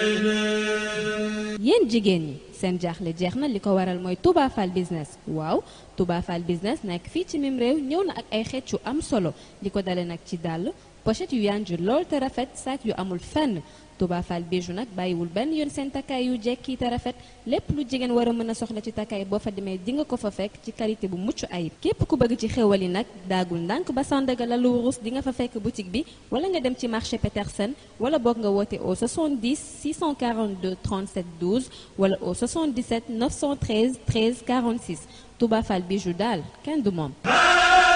yéen jigéen ñi seen jaaxle jeex na li ko waral mooy Touba Fall business waaw Touba Fall business nekk fii ci mim réew ñëw na ak ay xeet yu am solo li ko dale nag ci dàll pochette yu yanju lool te rafet sac yu amul fenn Touba Fall bijou nag bàyyiwul benn yoon seen takkaay yu jekki te rafet lépp lu jigéen war a mën a soxla ci takkaay boo fa demee di nga ko fa fekk ci qualité bu mucc ayib képp ku bëgg ci xéwal yi nag daagul ndànk ba Sandaga la lu wurus di nga fa fekk boutique bi wala nga dem ci marché Petersen wala boog nga woote au 70 642 37 12 wala au 77 913 13 46 Touba Fall bijou daal kenn du moom